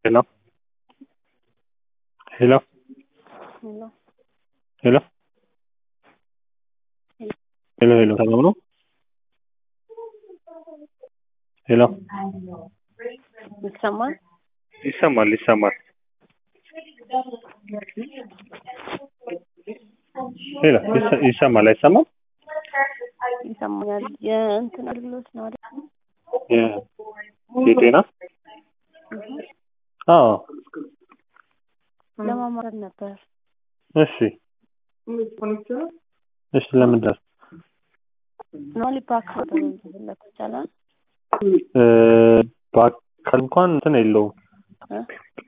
Hello? Hello? Hello. Hello? ሄሎ ሄሎ ሰላም ነው? ሄሎ ይሰማል? ይሰማል ይሰማል። ሄሎ ይሰ- ይሰማል አይሰማም? ይሰማኛል። የእንትን አገልግሎት ነው አይደል? የ- የጤና አዎ ለማማረር ነበር። እሺ እሺ ለምንድን ነው? ኖሊ ፓክ ተፈለኩ ይቻላል። እ፣ በአካል እንኳን እንትን የለውም እ?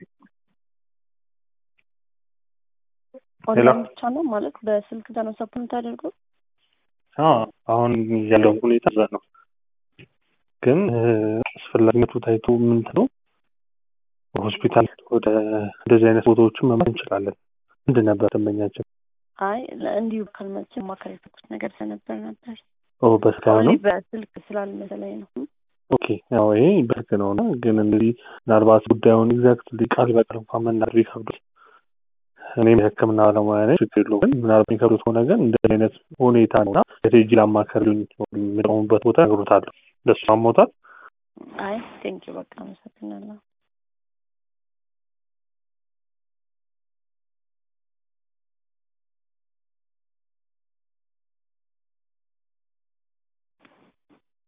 ሄሎ። ኦንላይን ብቻ ነው ማለት በስልክ ተነሳፕ የምታደርገው? አዎ አሁን ያለው ሁኔታ እዛ ነው። ግን እ፣ አስፈላጊነቱ ታይቶ ምንድን ነው ሆስፒታል ወደ እንደዚህ አይነት ቦታዎችን መምራት እንችላለን። ምንድን ነበር ደንበኛችን? አይ ለ- እንዲሁ ካልመች ማከር የፈኩት ነገር ስለነበር ነበር። ኦ በስልክ ኦንሊ ነው። በስልክ ስላልመሰለኝ ነው። ኦኬ ያው ይሄ በህግ ነው እና ግን እንግዲህ ምናልባት ጉዳዩን ኤግዛክት ቃል በቃል እንኳን መናገር ይከብዳል። እኔም የሕክምና ባለሙያ ነኝ፣ ችግር የለውም። ግን ምናልባት የሚከብዱት ከሆነ ግን እንደዚህ አይነት ሁኔታ ነው እና ቴጂ ላማከርልኝ የሚጠሙበት ቦታ ነግሮታለሁ። ለሱ አሞታል። አይ ቴንኪው በቃ አመሰግናለሁ።